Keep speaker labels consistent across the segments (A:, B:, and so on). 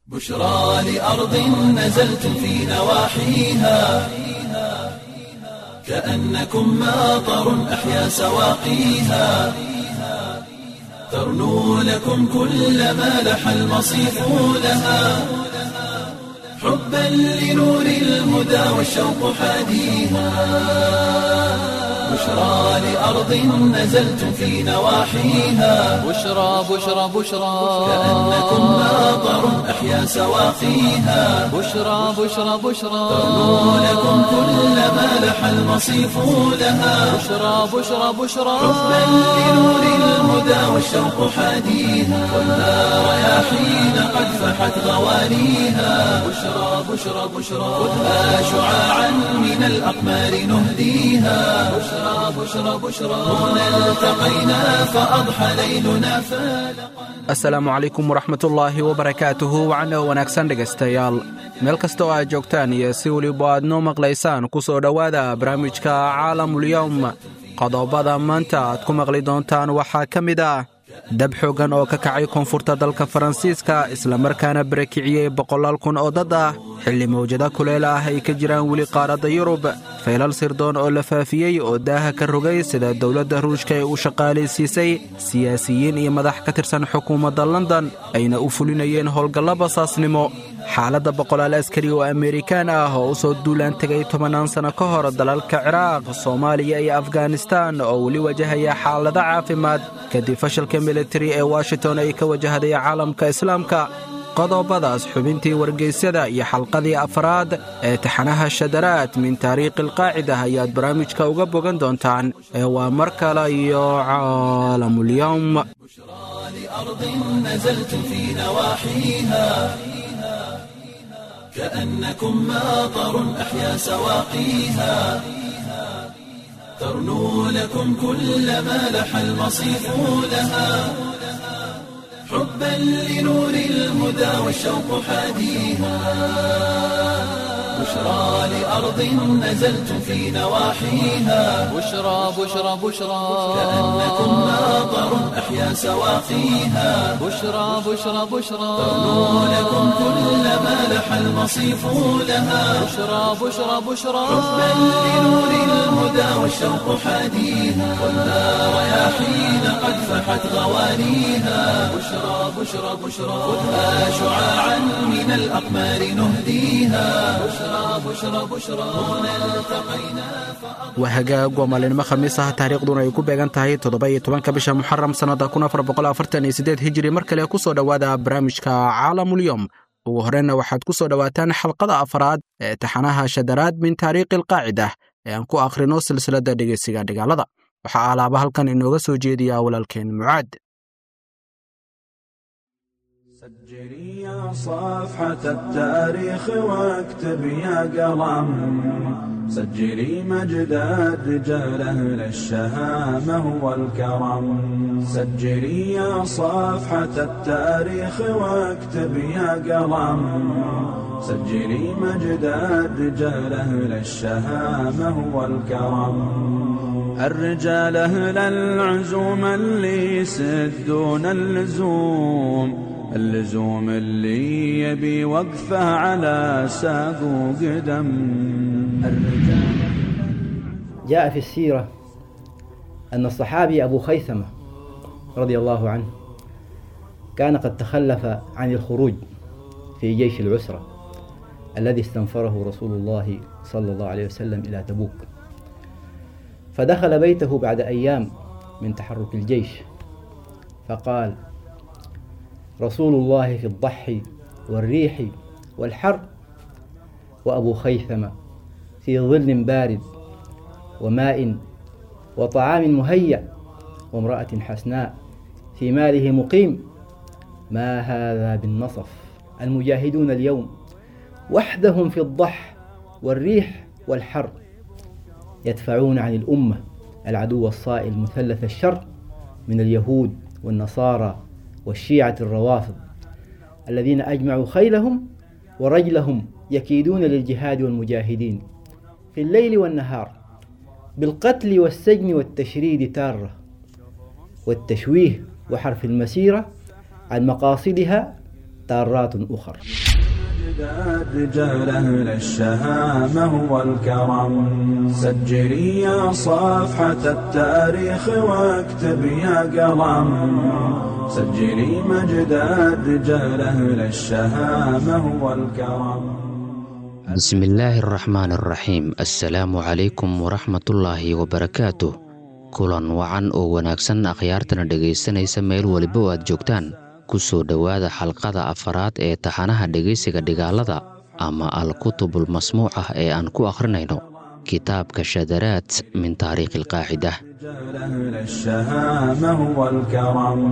A: بشرى لأرض نزلت في نواحيها كأنكم ماطر أحيا سواقيها ترنو لكم كل ما لح المصيف لها حبا لنور الهدى والشوق حاديها بشرى لأرض نزلت في نواحيها
B: بشرى بشرى بشرى
A: كأنكم ماطر أحيا سواقيها
B: بشرى بشرى بشرى
A: ترنو لكم كل ما لح المصيف لها
B: بشرى بشرى بشرى
A: حبا لنور الهدى والشوق حاديها والنار رياحين قد فحت غوانيها بشرى بشرى بشرى خذها شعاعا من الأقمار نهديها بشرى بشرى بشرى هنا التقينا فأضحى ليلنا فالقا
C: asalaamu calaykum waraxmatullaahi wabarakaatuhu wacno wanaagsan dhegaystayaal meel kasta oo aad joogtaan iyo si weliba aad noo maqlaysaan ku soo dhowaada barnaamijka caalamulyowm qodobada maanta aad ku maqli doontaan waxaa ka mid ah dab xooggan oo ka kacay koonfurta dalka faransiiska islamarkaana barakiciyey boqolaal kun oo dad ah xilli mawjada kuleel ah ay ka jiraan weli qaaradda yurub faylal sirdoon oo la faafiyey oo daaha ka rogay sida dowladda ruushka ee u shaqaalaysiisay siyaasiyiin iyo madax ka tirsan xukuumadda london ayna u fulinayeen howlgallo basaasnimo xaaladda boqolaal askari oo amerikaan ah oo u soo duulaan tegay tobannaan sanno ka hor dalalka ciraaq soomaaliya iyo afghanistan oo weli wajahaya xaalado caafimaad kadib fashalka militari ee washington ay ka wajahday caalamka islaamka qodobadaas xubintii wargeysyada iyo xalqadii afraad ee taxanaha shadaraad min taariikhi alqaacida ayaad barnaamijka uga bogan doontaan ee waa mar kale iyo caalamulyowm
A: لأرض نزلت في نواحيها كأنكم ماطر أحيا سواقيها ترنو لكم كل ما لح المصيف لها حبا لنور الهدى والشوق حاديها بشرى لأرض نزلت في نواحيها
B: بشرى بشرى بشرى
A: كأنكم ماطر أحيا سواقيها
B: بشرى بشرى بشرى
A: ترنو لكم كل ما لح المصيف لها
B: بشرى بشرى بشرى
A: حبا لنور الهدى والشوق حاديها والنار رياحين قد فحت غوانيها بشرى بشرى بشرى خذها شعاعا من الأقمار نهديها بشرى بشرى بشرى هنا التقينا
C: waa hagaag waa maalinimo khamiis ah taariikhduna ay ku beegan tahay toddoba-iyo tobanka bisha muxaram sannada kun afar boqol afartan iyo siddeed hijiri mar kale ku soo dhowaada barnaamijka caalamulyom ugu horreyna waxaad ku soo dhowaataan xalqada afraad ee taxanaha shadaraad min taariikhi alqaacida ee aan ku akhrino silsiladda dhegeysiga dhigaalada waxaa alaaba halkan inooga soo jeediya walaalkeen mucaad
D: سجلي يا صفحة التاريخ واكتب يا قلم سجلي مجد الرجال أهل الشهامة والكرم سجلي يا صفحة التاريخ واكتب يا قلم سجلي مجد الرجال أهل الشهامة والكرم الرجال أهل العزوم اللي يسدون اللزوم اللزوم اللي يبي وقفه على ساق وقدم الرجال
E: جاء في السيرة أن الصحابي أبو خيثمة رضي الله عنه كان قد تخلف عن الخروج في جيش العسرة الذي استنفره رسول الله صلى الله عليه وسلم إلى تبوك فدخل بيته بعد أيام من تحرك الجيش فقال رسول الله في الضحي والريح والحر وأبو خيثمة في ظل بارد وماء وطعام مهيأ وامرأة حسناء في ماله مقيم ما هذا بالنصف المجاهدون اليوم وحدهم في الضح والريح والحر يدفعون عن الأمة العدو الصائل مثلث الشر من اليهود والنصارى والشيعة الروافض الذين أجمعوا خيلهم ورجلهم يكيدون للجهاد والمجاهدين في الليل والنهار بالقتل والسجن والتشريد تارة والتشويه وحرف المسيرة عن مقاصدها دارات أخر
D: أجداد رجال أهل الشهامة والكرم سجلي يا صفحة التاريخ واكتب يا قلم سجلي مجداد رجال أهل الشهامة والكرم
F: بسم الله الرحمن الرحيم السلام عليكم ورحمة الله وبركاته kulan wacan oo wanaagsan akhyaartana dhegaysanaysa meel weliba oo aad joogtaan ku soo dhowaada xalqada afaraad ee taxanaha dhegaysiga dhigaalada ama al-kutubul masmuucah ee aan ku akhrinayno kitaabka shadaraad min taariikhi alqaacida
D: رجال أهل الشهامة والكرم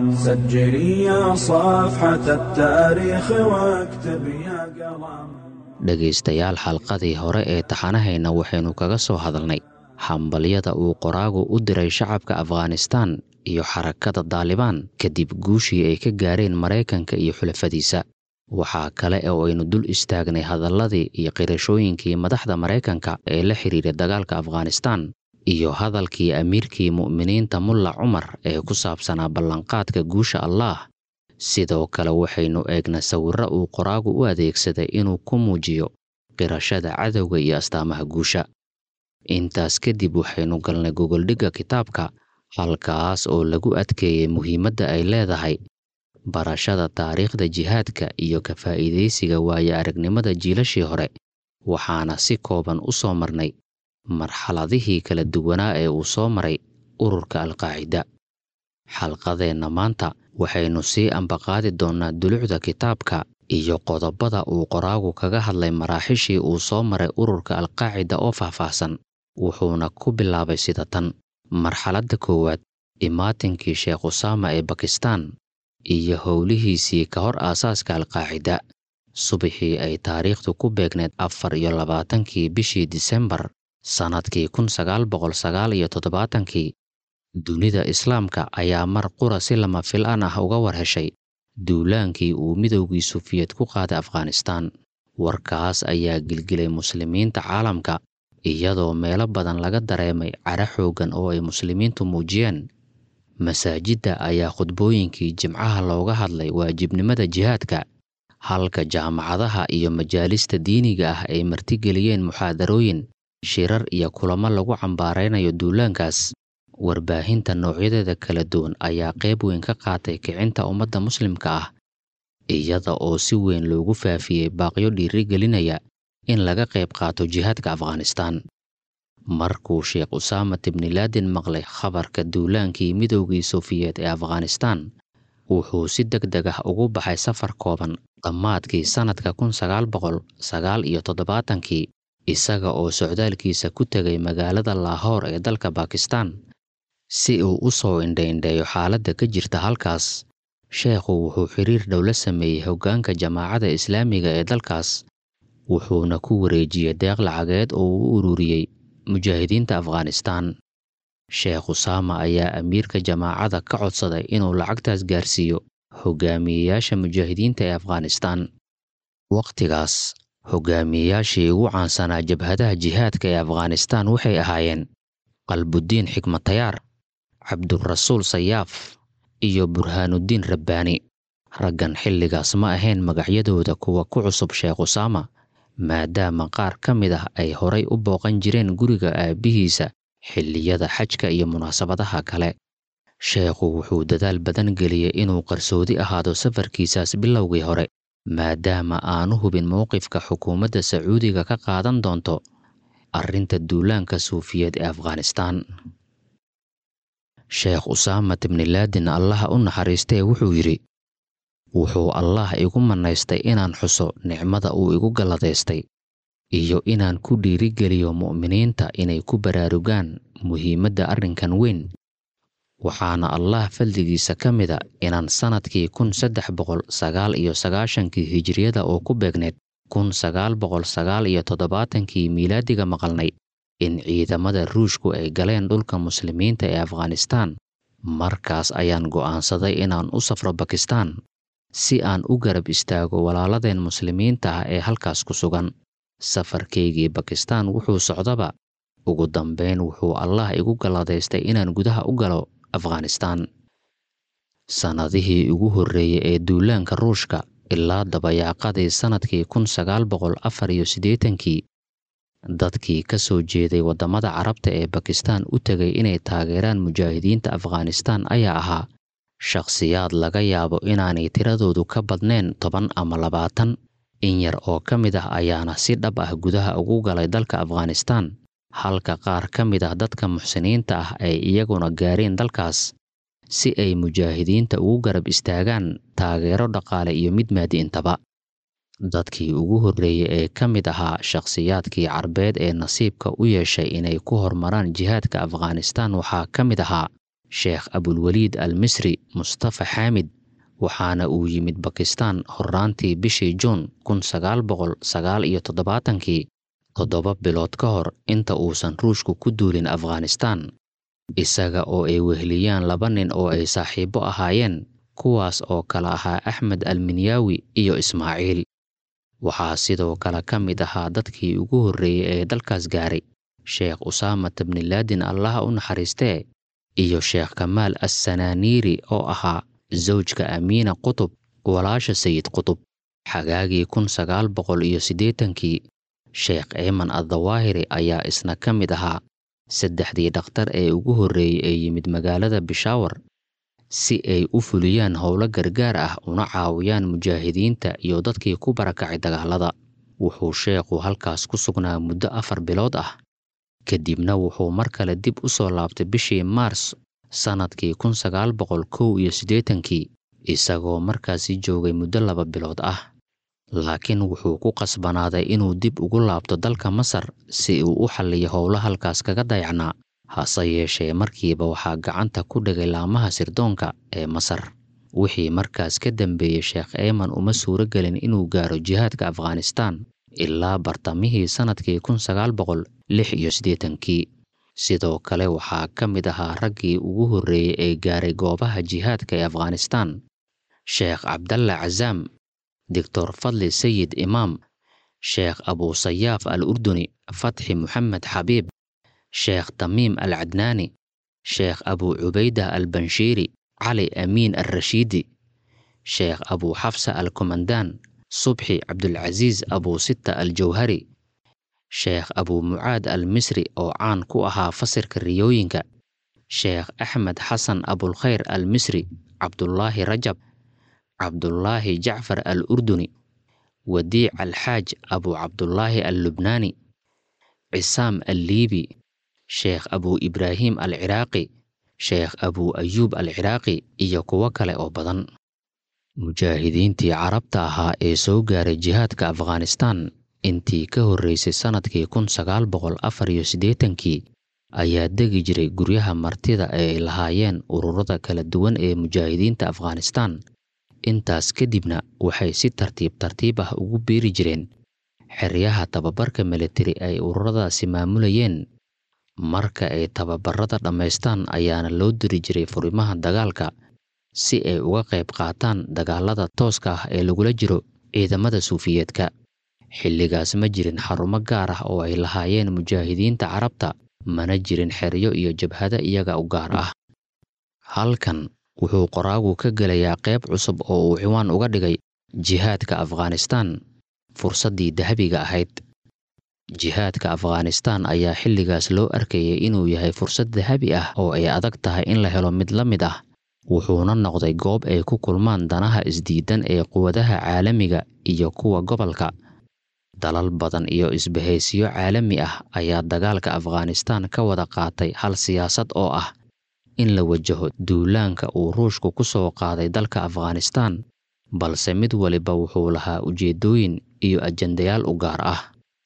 D: سجلي يا صفحة التاريخ واكتب يا قلم
F: dhegaystayaal xalqadii hore ee taxanahayna waxaynu kaga soo hadalnay hambalyada uu qoraagu u diray shacabka afghanistaan iyo xarakada daalibaan kadib guushii ay ka gaareen maraykanka iyo xulafadiisa waxaa kale oo aynu dul istaagnay hadalladii iyo qirashooyinkii madaxda maraykanka ee la xidhiiray dagaalka afghanistaan iyo hadalkii amiirkii mu'miniinta mulla cumar ee ku saabsanaa ballanqaadka guusha allaah sidoo kale waxaynu eegnay sawirro uu qoraagu u adeegsaday inuu ku muujiyo qirashada cadowga iyo astaamaha guusha intaas kadib waxaynu galnay gogoldhigga kitaabka halkaas oo lagu adkeeyey muhiimadda ay leedahay barashada taariikhda jihaadka iyo ka faa'iidaysiga waayo aragnimada jiilashii hore waxaana si kooban u soo marnay marxaladihii kala duwanaa ee uu soo maray ururka alqaacida xalqadeenna maanta waxaynu sii ambaqaadi doonnaa dulucda kitaabka iyo qodobada uu qoraagu kaga hadlay maraaxishii uu soo maray ururka alqaacida oo faahfaahsan wuxuuna ku bilaabay sida tan marxaladda koowaad imaatinkii sheekh usaama ee bakistaan iyo howlihiisii ka hor aasaaska alqaacida subaxii ay taariikhdu ku beegneed afar iyo labaatankii bishii disembar sannadkii kun sagaal boqol sagaal iyo toddobaatankii dunida islaamka ayaa mar qura si lama filaan ah uga war heshay duulaankii uu midowgii sufiyed ku qaaday afghanistaan warkaas ayaa gilgilay muslimiinta caalamka iyadoo meelo badan laga dareemay cara xooggan oo ay muslimiintu muujiyeen masaajidda ayaa khudbooyinkii jimcaha looga hadlay waajibnimada jihaadka halka jaamacadaha iyo majaalista diiniga ah ay martigeliyeen muxaadarooyin shirar iyo kulamo lagu cambaaraynayo duulaankaas warbaahinta noocyadeeda kala duwan ayaa qayb weyn ka qaatay kicinta ummadda muslimka ah iyada oo si weyn loogu faafiyey baaqyo dhiirigelinaya in laga qayb qaato jihaadka afghanistaan markuu sheekh usaamat ibnilaadin maqlay khabarka duulaankii midowgii sofiyeed ee afghanistaan wuxuu si deg deg ah ugu baxay safar kooban dhammaadkii sannadka kun sagaal boqol sagaal iyo toddobaatankii isaga oo socdaalkiisa ku tegay magaalada laahoor ee dalka bakistaan si uu u soo indhaindheeyo xaaladda ka jirta halkaas sheekhu wuxuu xiriir dhow la sameeyey hoggaanka jamaacada islaamiga ee dalkaas wuxuuna ku wareejiyey deeq lacageed oo uu u ururiyey mujaahidiinta afghanistaan sheekh usaama ayaa amiirka jamaacada ka codsaday inuu lacagtaas gaarsiiyo hogaamiyeyaasha mujaahidiinta ee afghanistaan wakhtigaas hogaamiyeyaashii ugu caansanaa jabhadaha jihaadka ee afghanistaan waxay ahaayeen qalbuddiin xikmatayaar cabdurasuul sayaaf iyo burhaanuddiin rabbaani raggan xilligaas ma ahayn magacyadooda kuwa ku cusub sheekh usaama maadaama qaar ka mid ah ay horay u booqan jireen guriga aabbihiisa xilliyada xajka iyo munaasabadaha kale sheekhu wuxuu dadaal badan geliyey inuu qarsoodi ahaado safarkiisaas bilowgii hore maadaama aanu hubin mowqifka xukuumadda sacuudiga ka qaadan doonto arrinta duulaanka suufiyeed ee afghanistaan sheekh usaamat ibnilaadin allaha u naxariistee wuxuu yidhi wuxuu allaah igu mannaystay inaan xuso nicmada uu igu galladaystay iyo inaan ku dhiirigeliyo mu'miniinta inay ku baraarugaan muhiimadda arrinkan weyn waxaana allaah fadligiisa ka mida inaan sannadkii kun saddex boqol sagaal iyo sagaashankii hijiriyada oo ku beegneed kun sagaal boqol sagaal iyo toddobaatankii miilaadiga maqalnay in ciidamada ruushku ay galeen dhulka muslimiinta ee afghanistaan markaas ayaan go'aansaday inaan u safro bakistaan si aan u garab istaago walaaladeen muslimiinta ah ee halkaas ku sugan safarkaygii bakistaan wuxuu socdaba ugu dambayn wuxuu allah igu galladaystay inaan gudaha u galo afghanistaan sannadihii ugu horreeyey ee duulaanka ruushka ilaa dabayaaqadii sannadkii kun sagaal boqol afar iyo siddeetankii dadkii ka soo jeeday waddamada carabta ee bakistaan u tegay inay taageeraan mujaahidiinta afghanistaan ayaa ahaa shakhsiyaad laga yaabo inaanay tiradoodu ka badnayn toban ama labaatan in yar oo ka mid ah ayaana si dhab ah gudaha ugu galay dalka afghanistaan halka qaar ka mid ah dadka muxsiniinta ah ay iyaguna gaareen dalkaas si ay mujaahidiinta ugu garab istaagaan taageero dhaqaale iyo mid maadiintaba dadkii ugu horreeyey ee ka mid ahaa shakhsiyaadkii carbeed ee nasiibka u yeeshay inay ku hormaraan jihaadka afghanistaan waxaa ka mid ahaa sheekh abulweliid al misri mustafa xaamid waxaana uu yimid bakistaan horraantii bishii juun kun sagaal boqol sagaal iyo toddobaatankii toddoba bilood ka hor inta uusan ruushku ku duulin afghanistaan isaga oo ay weheliyaan laba nin oo ay saaxiibbo ahaayeen kuwaas oo kala ahaa axmed alminyaawi iyo ismaaciil waxaa sidoo kale ka mid ahaa dadkii ugu horreeyey ee dalkaas gaaray sheekh usaamata bnilaadin allaha u naxariistee iyo sheekh kamaal assanaaniiri oo ahaa zawjka amiina qutub walaasha sayid qutub xagaagii kun sagaal boqol iyo siddeetankii sheekh eeman addawaahiri ayaa isna ka mid ahaa saddexdii dhakhtar ee ugu horreeyey ee yimid magaalada bishaawar si ay u fuliyaan howlo gargaar ah una caawiyaan mujaahidiinta iyo dadkii ku barakacay dagaalada wuxuu sheekhu halkaas ku sugnaa muddo afar bilood ah kadibna wuxuu mar kale dib u soo laabtay bishii maars sannadkii kun sagaal boqol kow iyo siddeetankii isagoo markaasi joogay muddo laba bilood ah laakiin wuxuu ku qasbanaaday inuu dib ugu laabto dalka masar si uu u xalliyo howlo halkaas kaga dayacnaa hase yeeshee markiiba waxaa gacanta ku dhigay laamaha sirdoonka ee masar wixii markaas ka dambeeyey sheekh eeman uma suuro gelin inuu gaaro jihaadka afghanistaan ilaa bartamihii sannadkii kun sagaal boqol lix iyo siddeetankii sidoo kale waxaa ka mid ahaa raggii ugu horreeyey ee gaaray goobaha jihaadka ee afghanistaan sheekh cabdalla cazaam doctor fadli sayid imaam sheekh abuusayaaf al urduni fatxi moxamed xabiib sheekh tamiim al cadnaani sheekh abuu cubayda al banshiiri cali amiin al rashiidi sheekh abuu xafsa al komandaan subxi cabdulcasiis abuu sita al jawhari sheekh abuu mucaad al misri oo caan ku ahaa fasirka riyooyinka sheekh axmed xasan abulkhayr al misri cabdulaahi rajab cabdulaahi jacfar al urduni wadiic alxaaj abuu cabdulaahi al lubnaani cisaam al liibi sheekh abuu ibraahim al ciraaqi sheekh abuu ayuub al ciraaqi iyo kuwo kale oo badan mujaahidiintii carabta ahaa ee soo gaaray jihaadka afghanistaan intii ka horreysay sannadkii kun sagaal boqol afar iyo siddeetankii ayaa degi jiray guryaha martida ee ay lahaayeen ururada kala duwan ee mujaahidiinta afghanistaan intaas kadibna waxay si tartiib tartiib ah ugu biiri jireen xeryaha tababarka militari ay ururadaasi maamulayeen marka ay tababarada dhammaystaan ayaana loo diri jiray furimaha dagaalka si ay uga qayb qaataan dagaalada tooska ah ee lagula jiro ciidamada suufiyeedka xilligaas ma jirin xarumo gaar ah oo ay lahaayeen mujaahidiinta carabta mana jirin xeryo iyo jabhado iyaga u gaar ah halkan wuxuu qoraagu ka gelayaa qayb cusub oo uu ciwaan uga dhigay jihaadka afghanistaan fursaddii dahabiga ahayd jihaadka afghanistaan ayaa xilligaas loo arkayay inuu yahay fursad dahabi ah oo ay adag tahay in la helo mid la mid ah wuxuuna noqday goob ay ku kulmaan danaha isdiidan ee quwadaha caalamiga iyo kuwa gobolka dalal badan iyo isbahaysiyo caalami ah ayaa dagaalka afghanistaan ka wada qaatay hal siyaasad oo ah in la wajaho duulaanka uu ruushku ku soo qaaday dalka afghanistaan balse mid waliba wuxuu lahaa ujeeddooyin iyo ajandayaal u gaar ah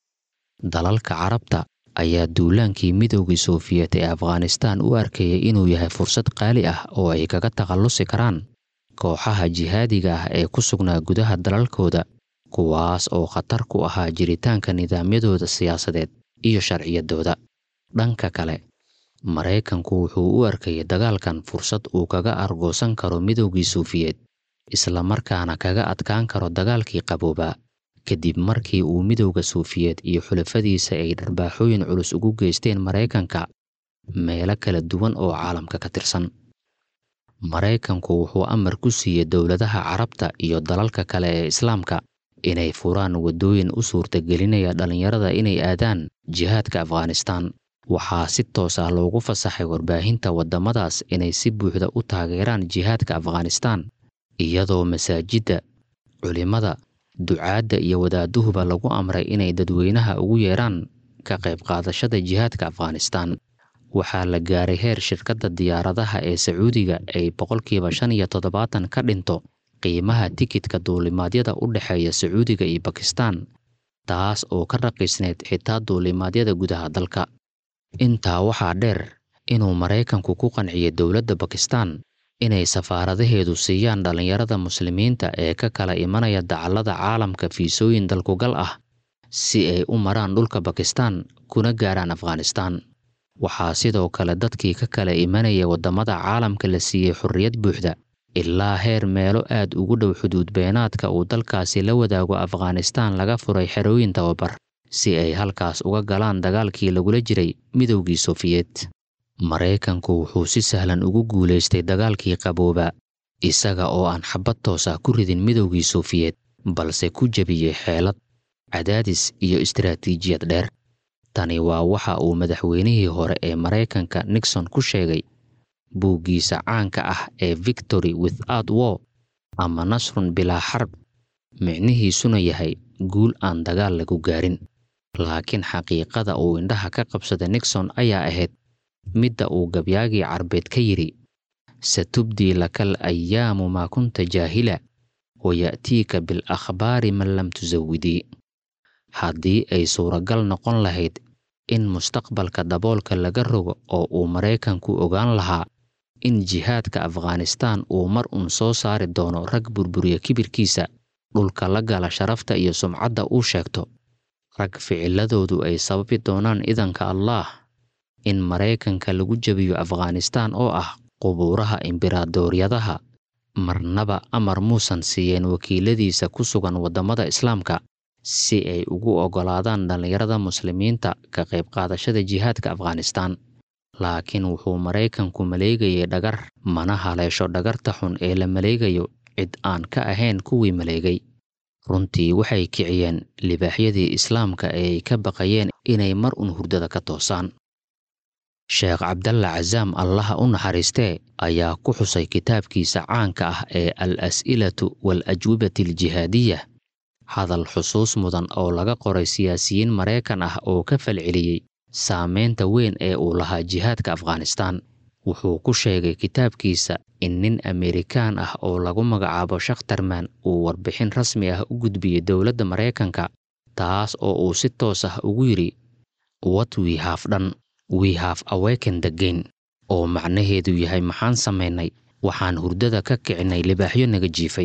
F: dalalka carabta ayaa duulaankii midoogii sofiyeet ee afghanistaan u arkayay inuu yahay fursad qaali ah oo ay kaga takhallusi karaan kooxaha jihaadiga ah ee ku sugnaa gudaha dalalkooda kuwaas oo khatar ku ahaa jiritaanka nidaamyadooda siyaasadeed iyo sharciyadooda dhanka kale maraykanku wuxuu u arkayay dagaalkan fursad uu kaga argoosan karo midoogii suufiyeed islamarkaana kaga adkaan karo dagaalkii qaboobaa kadib markii uu midowda suufiyeed iyo xulafadiisa ay dharbaaxooyin culus ugu geysteen maraykanka meelo kala duwan oo caalamka ka tirsan maraykanku wuxuu amar ku siiyey dowladaha carabta iyo dalalka kale ee islaamka inay furaan waddooyin u suurtagelinaya dhallinyarada inay aadaan jihaadka afghanistaan waxaa si toos ah loogu fasaxay warbaahinta waddamadaas inay si buuxda u taageeraan jihaadka afghanistaan iyadoo masaajidda culimmada ducaadda iyo wadaaduhuba lagu amray inay dadweynaha ugu yeeraan ka qayb qaadashada jihaadka afghanistaan waxaa la gaaray heer shirkadda diyaaradaha ee sacuudiga ay boqolkiiba shan iyo toddobaatan ka dhinto qiimaha tikidka duulimaadyada u dhexeeya sacuudiga iyo bakistaan taas oo ka raqiisneyd xitaa duulimaadyada gudaha dalka intaa waxaa dheer inuu maraykanku ku qanciyey dowladda bakistaan inay safaaradaheedu siiyaan dhallinyarada muslimiinta ee ka kala imanaya dacallada caalamka fiisooyin dalkugal ah si ay u maraan dhulka bakistaan kuna gaaraan afghanistaan waxaa sidoo kale dadkii ka kala imanaya waddamada caalamka la siiyey xorriyad buuxda ilaa heer meelo aad ugu dhow xuduud beenaadka uu dalkaasi la wadaago afghanistaan laga furay xerooyin tababar si ay halkaas uga galaan dagaalkii lagula jiray midowgii sofiyeet maraykanku wuxuu si sahlan ugu guulaystay dagaalkii qabooba isaga oo aan xabad toos ah ku ridin midowgii sofiyeet balse ku jebiyey xeelad cadaadis iyo istaraatiijiyad dheer tani waa waxa uu madaxweynihii hore ee maraykanka nixon ku sheegay buuggiisa caanka ah ee victory without war ama nasrun bilaa xarb micnihiisuna yahay guul aan dagaal lagu gaarin laakiin xaqiiqada uu indhaha ka qabsada nixon ayaa ahayd midda uu gabyaagii carbeed ka yidhi satubdii lakal ayaamu maa kunta jaahila waya'tiika bil akhbaari man lam tusawidii haddii ay suuragal noqon lahayd in mustaqbalka daboolka laga rogo oo uu maraykanku ogaan lahaa in jihaadka afghanistaan uu mar uun soo saari doono rag burburiya kibirkiisa dhulka la gala sharafta iyo sumcadda uu sheegto rag ficiladoodu ay sababi doonaan idanka allaah in maraykanka lagu jebiyo afghanistaan oo ah qubuuraha imberaadooryadaha marnaba amar muusan siiyeen wakiiladiisa ku sugan waddamada islaamka si ay ugu oggolaadaan dhallinyarada muslimiinta ka qayb qaadashada jihaadka afghanistaan laakiin wuxuu maraykanku maleegayay dhagar mana haleesho dhagarta xun ee la maleegayo cid aan ka ahayn kuwii maleegay runtii waxay kiciyeen libaaxyadii islaamka ee ay ka baqayeen inay mar un hurdada ka toosaan sheekh cabdalla casaam allaha u naxariistee ayaa ku xusay kitaabkiisa caanka ah ee al as'ilatu wal ajwibati aljihaadiya hadal xusuus mudan oo laga qoray siyaasiyiin maraykan ah oo ka falceliyey saameynta weyn ee uu lahaa jihaadka afghanistaan wuxuu ku sheegay kitaabkiisa in nin amerikaan ah oo lagu magacaabo shakhtarman uu warbixin rasmi ah u gudbiyey dowladda maraykanka taas oo uu si toos ah ugu yidhi wat wi haaf dhan wi haaf aweken degayn oo macnaheedu yahay maxaan samaynay waxaan hurdada ka kicinay libaaxyo naga jiifay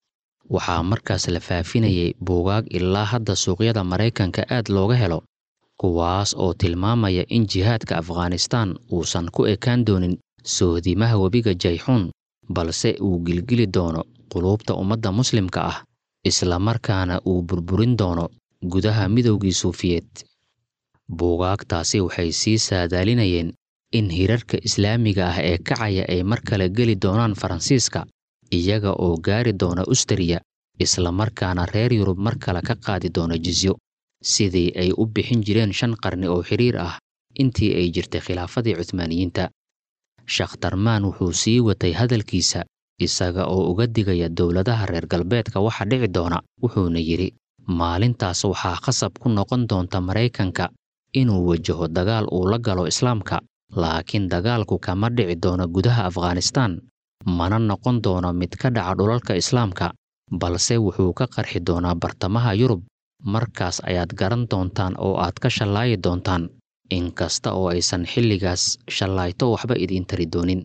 F: waxaa markaas la faafinayay buugaag ilaa hadda suuqyada maraykanka aad looga helo kuwaas oo tilmaamaya in jihaadka afghanistaan uusan ku ekaan doonin sohdimaha webiga jayxuun balse uu gilgili doono quluubta ummadda muslimka ah islamarkaana uu burburin doono gudaha midowgii suufiyeed buugaagtaasi waxay sii saadaalinayeen in hirarka islaamiga ah ee kacaya ay mar kale geli doonaan faransiiska iyaga oo gaari doona ustariya islamarkaana reer yurub mar kale ka qaadi doona jizyo sidii ay u bixin jireen shan qarni oo xiriir ah intii ay jirtay khilaafadii cuhmaaniyiinta shakhtarmaan wuxuu sii watay hadalkiisa isaga oo uga digaya dowladaha reer galbeedka waxa dhici doona wuxuuna yidhi maalintaas waxaa khasab ku noqon doonta maraykanka inuu wajaho dagaal uu la galo islaamka laakiin dagaalku kama dhici doono gudaha afghanistaan mana noqon doono mid ka dhaca dhulalka islaamka balse wuxuu ka qarxi doonaa bartamaha yurub markaas ayaad garan doontaan oo aad ka shallaayi doontaan inkasta oo aysan xilligaas shallaayto waxba idiin tari doonin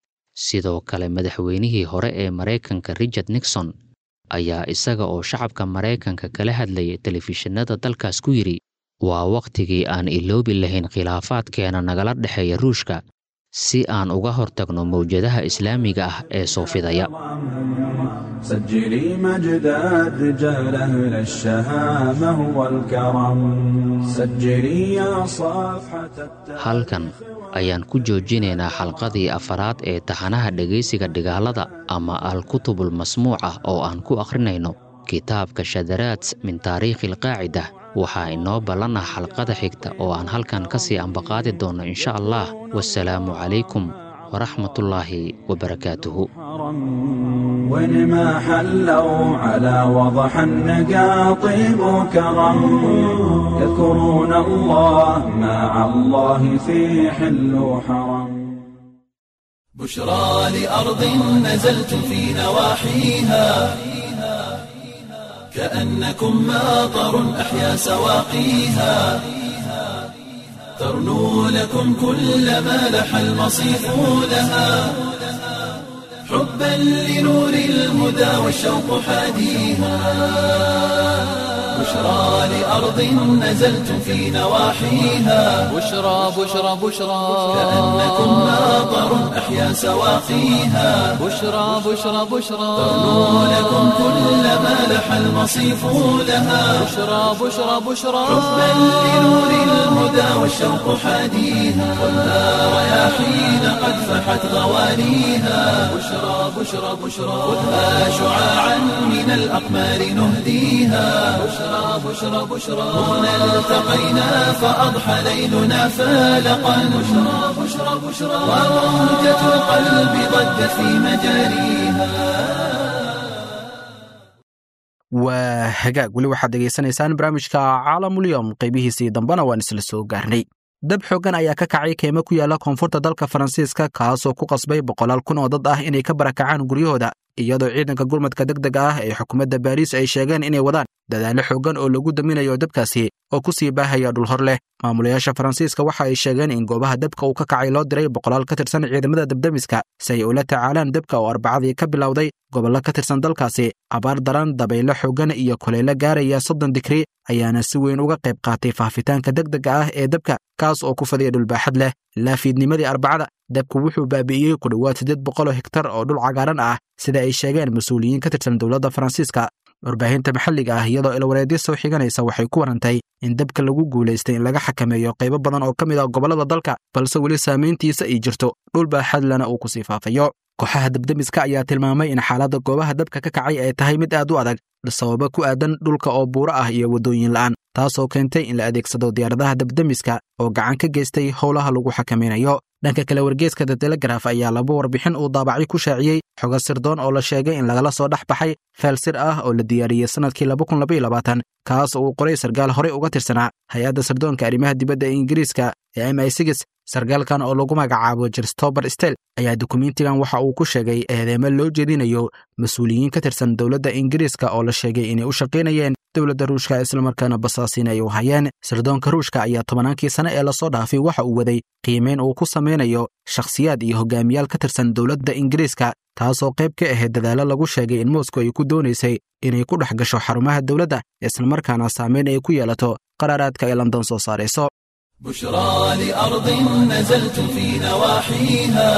F: sidoo kale madaxweynihii hore ee maraykanka richard nixon ayaa isaga oo shacabka maraykanka kala hadlayay telefishinada dalkaas ku yidhi waa wakhtigii aan iloobi lahayn khilaafaadkeena nagala dhexeeya ruushka si aan uga hortagno mawjadaha islaamiga ah ee soo fidaya
D: سجلي مجد الرجال أهل الشهامة والكرم سجلي يا صفحة التاريخ
F: halkan ayaan ku joojinaynaa xalqadii afaraad ee taxanaha dhegaysiga dhigaalada ama al-kutubul masmuuca oo aan ku akhrinayno kitaabka shadaraat min taariikhi alqaacida waxaa inoo ballanah xalqada xigta oo aan halkan ka sii ambaqaadi doonno insha allah wasalaamu calaykum waraxmatullaahi wabarakaatuhu
D: وين ما حلوا على وضح النقا طيب وكرم يذكرون الله مع الله في حل وحرم
A: بشرى لأرض نزلت في نواحيها كأنكم ماطر أحيا سواقيها ترنو لكم كل ما لح المصيف لها حبا لنور الهدى والشوق حاديها بشرى لأرض نزلت في نواحيها
B: بشرى بشرى بشرى
A: كأنكم ماطر أحيا سواقيها
B: بشرى بشرى بشرى
A: ترنو لكم كل ما لح المصيف لها
B: بشرى بشرى بشرى
A: حبا لنور الهدى والشوق حاديها والنار رياحين قد فحت غوانيها بشرى بشرى بشرى خذها شعاعا من الأقمار نهديها بشرى بشرى بشرى هنا التقينا فأضحى ليلنا فالقا بشرى بشرى بشرى وروجة القلب ضجت في مجاريها
C: waa hagaag weli waxaad dhegaysanaysaan barnaamijka caalamulyom qaybihiisii dambena waan isla soo gaarnay dab xooggan ayaa ka kacay keymo ku yaala koonfurta dalka faransiiska kaasoo ku qasbay boqolaal kun oo dad ah inay ka barakacaan guryahooda iyadoo ciidanka gurmadka degdega ah ee xukuumadda baariis ay sheegeen inay wadaan dadaallo xooggan oo lagu daminayo dabkaasi oo ku sii baahaya dhul hor leh maamulayaasha faransiiska waxa ay sheegeen in goobaha dabka uu ka kacay loo diray boqolaal ka tirsan ciidamada dabdemiska si ay ula tacaalaan dabka oo arbacadii ka bilowday gobollo ka tirsan dalkaasi abaar daran dabaylo xooggan iyo kulaylo gaaraya soddon digri ayaana si weyn uga qayb qaatay faafitaanka degdega ah ee dabka kaas oo ku fadhiya dhulbaaxad leh ilaa fiidnimadii arbacada dabku wuxuu baabi'iyey ku dhowaad siddeed boqoloo hektar oo dhul cagaaran ah sida ay sheegeen mas-uuliyiin ka tirsan dowladda faransiiska warbaahinta maxalliga ah iyadoo ilwareedyo soo xiganaysa waxay ku warantay in dabka lagu guulaystay in laga xakameeyo qaybo badan oo ka mid ah gobollada dalka balse weli saamayntiisa ay jirto dhul baaxadlana uu ku sii faafayo kooxaha dabdemiska ayaa tilmaamay in xaaladda goobaha dabka ka kacay ay tahay mid aad u adag sababo ku aadan dhulka oo buuro ah iyo waddooyin la'aan taasoo keentay in la adeegsado diyaaradaha dabdemiska oo gacan ka geystay howlaha lagu xakamaynayo dhanka kale wargeeska the telegraf ayaa laba warbixin uu daabacay ku shaaciyey xogo sirdoon oo la sheegay in lagala soo dhex baxay feel sir ah oo la diyaariyey sannadkii kaas oo uu qoray sarkaal horey uga tirsanaa hay-adda sirdoonka arrimaha dibadda ee ingiriiska ee m i sigis sarkaalkan oo lagu magacaabo jerstober stel ayaa dukumentigan waxa uu ku sheegay eedeemo loo jeedinayo mas-uuliyiin ka tirsan dowladda ingiriiska oo la sheegay inay u shaqaynayeen dowladda ruushka islamarkaana basaasiin ay u hayeen sirdoonka ruushka ayaa tobannaankii sane ee lasoo dhaafay waxa uu waday qiimeyn uu ku samaynayo shakhsiyaad iyo hogaamiyaal ka tirsan dowladda ingiriiska taasoo qayb ka ahayd dadaallo lagu sheegay in moscow ay ku doonaysay inay ku dhex gasho xarumaha dowladda islamarkaana saamayn ay ku yeelato qaraaraadka ay london soo saarayso
A: بشرى لأرض نزلت في نواحيها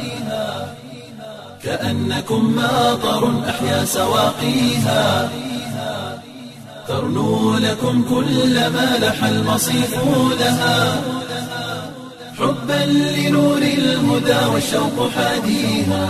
A: كأنكم ماطر أحيا سواقيها ترنو لكم كل ما لح المصيف لها حبا لنور الهدى والشوق حاديها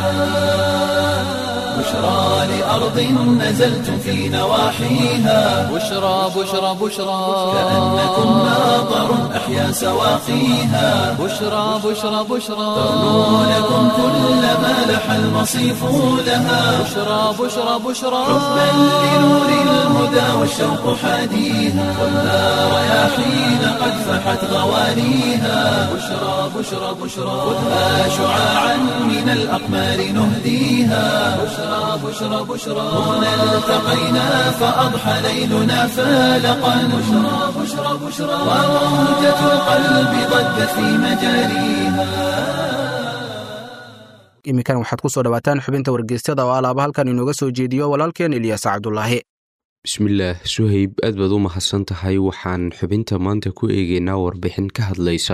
A: بشرى لأرض نزلت في نواحيها
B: بشرى بشرى بشرى
A: كأنكم ماطر أحيا سواقيها
B: بشرى بشرى بشرى
A: ترنو لكم كل ما لح المصيف لها
B: بشرى بشرى بشرى
A: حبا لنور الهدى والشوق حاديها والنار رياحين قد فحت غوانيها بشرى بشرى بشرى خذها شعاعا من الأقمار نهديها بشرى بشرى بشرى هنا التقينا فأضحى ليلنا فالقا بشرى بشرى بشرى وروجة القلب ضجت في مجاريها
C: iminkan waxaad ku soo dhawaataan xubinta wargeysyada oo alaaba halkan inooga soo jeediyo walaalkeen ilyaas cabdulaahi
G: bismillaah suhayb aad baad u mahadsan tahay waxaan xubinta maanta ku eegaynaa warbixin ka hadlaysa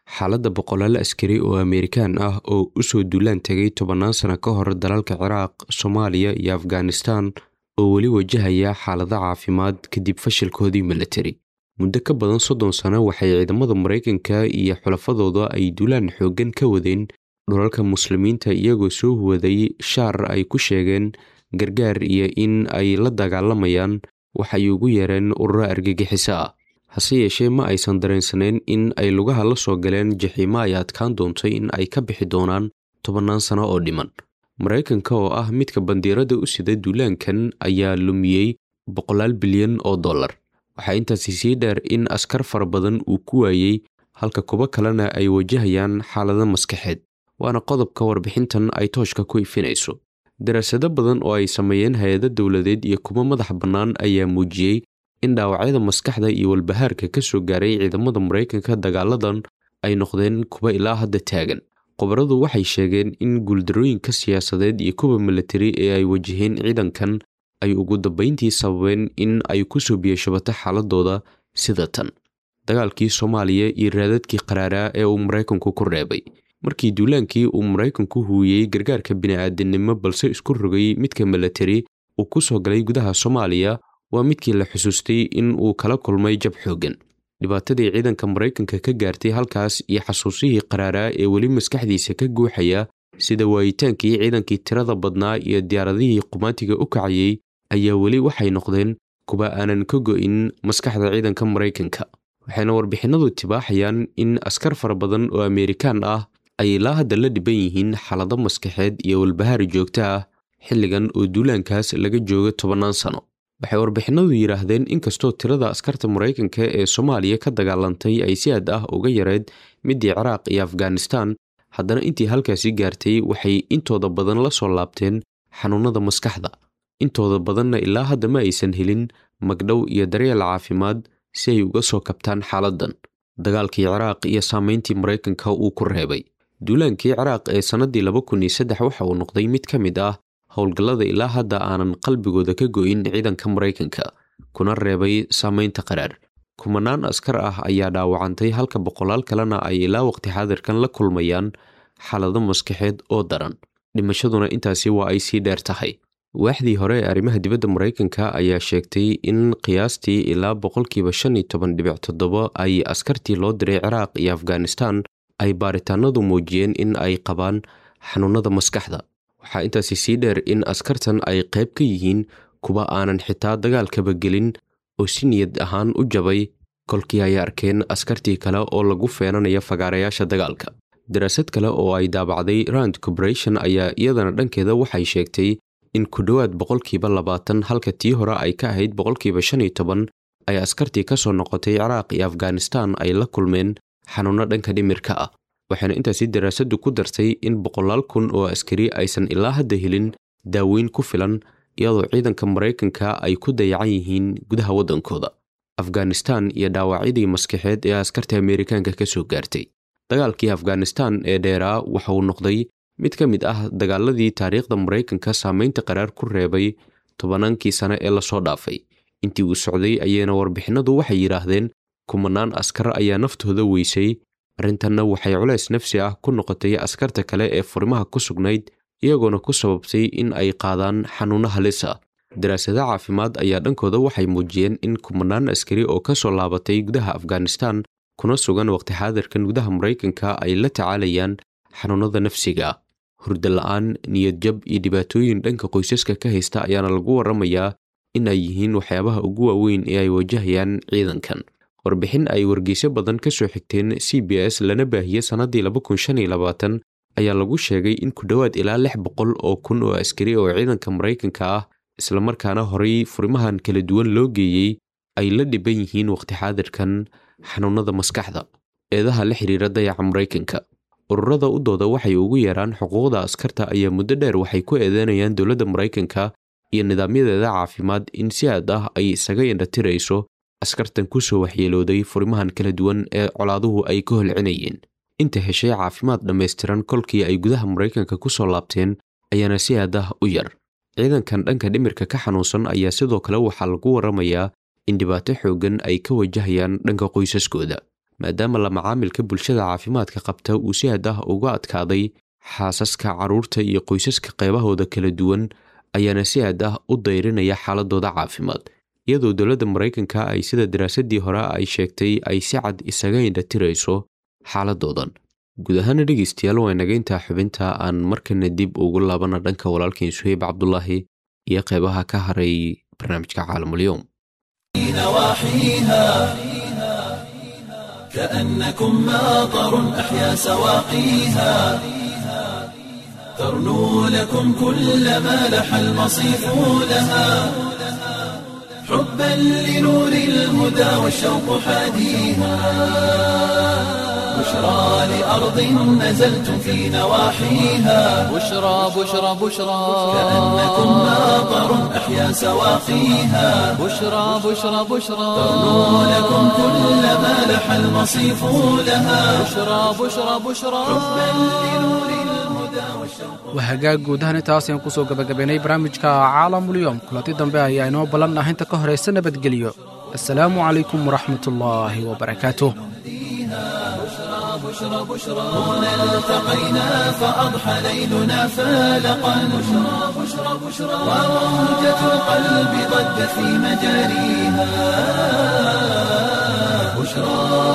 G: xaaladda boqolaal askari oo ameerikaan ah oo usoo duulaan tegay tobannaan sano ka hor dalalka ciraaq soomaaliya iyo afghanistan oo weli wajahaya xaalado caafimaad kadib fashilkoodii milatari muddo ka badan soddon sano waxay ciidamada maraykanka iyo xulafadooda ay duulaan xooggan ka wadeen dhulalka muslimiinta iyagoo soo huwaday shaar ay ku sheegeen gargaar iyo in ay la dagaalamayaan waxay ugu yeereen ururo argagixiso ah hase yeeshee ma aysan dareensanayn in ay lugaha la soo galeen jaxiimo ay adkaan doontay in ay ka bixi doonaan tobannaan sano oo dhiman maraykanka oo ah midka bandiirada u sida duulaankan ayaa lumiyey boqolaal bilyan oo dollar waxaa intaasi sii dheer in askar fara badan uu ku waayey halka kuwo kalena ay wajahayaan xaalado maskaxeed waana qodobka warbixintan ay tooshka ku ifinayso daraasado badan oo ay sameeyeen hay-ado dowladeed iyo kuwo madax bannaan ayaa muujiyey in dhaawacyada maskaxda iyo walbahaarka ka soo gaaray ciidamada maraykanka dagaaladan ay noqdeen kuwa ilaa hadda taagan khubaradu waxay sheegeen in guuldarooyinka siyaasadeed iyo kuwa milatari ee ay wajaheen ciidankan ay ugu dambayntii sababeen in ay ku soo biyashabato xaaladooda sida tan dagaalkii soomaaliya iyo raadadkii qaraaraa ee uu maraykanku ku reebay markii duulaankii uu maraykanku huuyey gargaarka bini'aadinimo balse isku rogay midka milatari uu ku soo galay gudaha soomaaliya waa midkii la xusuustay in uu kala kulmay jab xooggan dhibaatadii ciidanka maraykanka ka gaartay halkaas iyo xasuusihii qaraaraa ee weli maskaxdiisa ka guuxaya sida waayitaankii ciidankii tirada badnaa iyo diyaaradihii qumaatiga u kacayey ayaa weli waxay noqdeen kuwa aanan ka go'in maskaxda ciidanka maraykanka waxayna warbixinadu tibaaxayaan in askar fara badan oo ameerikaan ah ay ilaa hadda la dhiban yihiin xaalado maskaxeed iyo walbahaar joogto ah xilligan oo duulaankaas laga joogo tobannaan sano waxay warbixinadu yidhaahdeen inkastoo tirada askarta maraykanka ee soomaaliya ka dagaalantay ay si aad ah uga yareed midii ciraaq iyo afghanistan haddana intii halkaasi gaartay waxay intooda badan la soo laabteen xanuunada maskaxda intooda badanna ilaa hadda ma aysan helin magdhow iyo daryeel caafimaad si ay uga soo kabtaan xaaladdan dagaalkii ciraaq iyo saameyntii maraykanka uu ku reebay duulaankii ciraaq ee sannaddii laba kun iyo saddex waxa uu noqday mid ka mid ah howlgallada ilaa hadda aanan qalbigooda ka go'in ciidanka maraykanka kuna reebay saameynta qaraar kumanaan askar ah ayaa dhaawacantay halka boqolaal kalena ay ilaa waqti xaadirkan la kulmayaan xaalado maskaxeed oo daran dhimashaduna intaasi waa ay sii dheer tahay waaxdii hore ee arrimaha dibadda maraykanka ayaa sheegtay in qiyaastii ilaa boqolkiiba shan iyo toban dhibic toddoba ay askartii loo diray ciraaq iyo afghanistan ay baaritaanadu muujiyeen in ay qabaan xanuunada maskaxda waxaa intaasi sii dheer in askartan ay qayb ka yihiin kuwa aanan xitaa dagaalkaba gelin oo si niyad ahaan u jabay kolkii ay arkeen askartii kale oo lagu feenanaya fagaarayaasha dagaalka daraasad kale oo ay daabacday rand corporation ayaa iyadana dhankeeda waxay sheegtay in ku dhowaad boqolkiiba labaatan halka tii hore ay ka ahayd boqolkiiba shan iyo toban ay askartii ka soo noqotay ciraaq iyo afghanistan ay la kulmeen xanuunno dhanka dhimirka ah waxaana intaasi daraasaddu ku dartay in boqolaal kun oo askari aysan ilaa hadda helin daaweyn ku filan iyadoo ciidanka maraykanka ay ku dayacan yihiin gudaha waddankooda afghanistan iyo dhaawacyadii maskaxeed ee askarta ameerikaanka ka soo gaartay dagaalkii afghanistan ee dheeraa waxa uu noqday mid ka mid ah dagaaladii taariikhda maraykanka saameynta qaraar ku reebay tobannaankii sane ee lasoo dhaafay intii uu socday ayayna warbixinadu waxay yidhaahdeen kumanaan askar ayaa naftooda weysay arrintanna waxay culays nafsi ah ku noqotay askarta kale ee furimaha ku sugnayd iyagoona ku sababtay in ay qaadaan xanuunno halis ah daraasado caafimaad ayaa dhankooda waxay muujiyeen in kumanaan askari oo ka soo laabatay gudaha afghanistan kuna sugan waqti xaadirkan gudaha maraykanka ay la tacaalayaan xanuunada nafsiga ah hurdo la'aan niyadjab iyo dhibaatooyin dhanka qoysaska ka haysta ayaana lagu warramayaa in ay yihiin waxyaabaha ugu waaweyn ee ay wajahayaan ciidankan warbixin ay wargeyso badan ka soo xigteen c b s lana baahiyey sannaddii laba kun shan iyo labaatan ayaa lagu sheegay in ku dhowaad ilaa lix boqol oo kun oo askari oo ciidanka maraykanka ah islamarkaana horay furimahan kala duwan loo geeyey ay la dhiban yihiin waqti xaadirkan xanuunada maskaxda eedaha la xiriira dayaca maraykanka ururada u dooda waxay ugu yeeraan xuquuqda askarta ayaa muddo dheer waxay ku eedeynayaan dowladda maraykanka iyo nidaamyadeeda caafimaad in si aad ah ay isaga indhatirayso askartan ku soo waxyeelooday furimahan kala duwan ee colaaduhu ay ka holcinayeen inta heshay caafimaad dhammaystiran kolkii ay gudaha maraykanka ku soo laabteen ayaana si aad ah u yar ciidankan dhanka dhimirka ka xanuunsan ayaa sidoo kale waxaa lagu warramayaa in dhibaato xooggan ay ka wajahayaan dhanka qoysaskooda maadaama la macaamilka bulshada caafimaadka qabta uu si had ah uga adkaaday xaasaska carruurta iyo qoysaska qeybahooda kala duwan ayaana si had ah u dayrinaya xaaladooda caafimaad iyadoo dowladda maraykanka ay sida daraasadii hore ay sheegtay ay si cad isaga indhatirayso xaaladoodan guud ahaana dhegeystayaal waa inaga intaa xubinta aan markana dib ugu laabana dhanka walaalkeen suheyb cabdulaahi iyo qeybaha ka haray barnaamijka caalamulyoom
A: كأنكم ماطر أحيا سواقيها ترنو لكم كل ما لح المصيف لها حبا لنور الهدى والشوق حاديها بشرى لأرض نزلتم في نواحيها
B: بشرى بشرى بشرى
A: كأنكم ماطر أحيا سواقيها
B: بشرى بشرى بشرى
A: ترنو لكم كل ما لح المصيف لها
B: بشرى بشرى بشرى
C: waa hagaag guud ahaan intaas ayaan kusoo gabagabaynay barnaamijka caalamulyoom kulanti dambe ayaa inoo ballan ah inta ka horaysa nabadgelyo assalaamu calaykum waraxmatullaahi wabarakaatuh
A: هنا التقينا فأضحى ليلنا فالقا بشرى بشرى بشرى وروجة القلب ضجت في مجاريها بشرى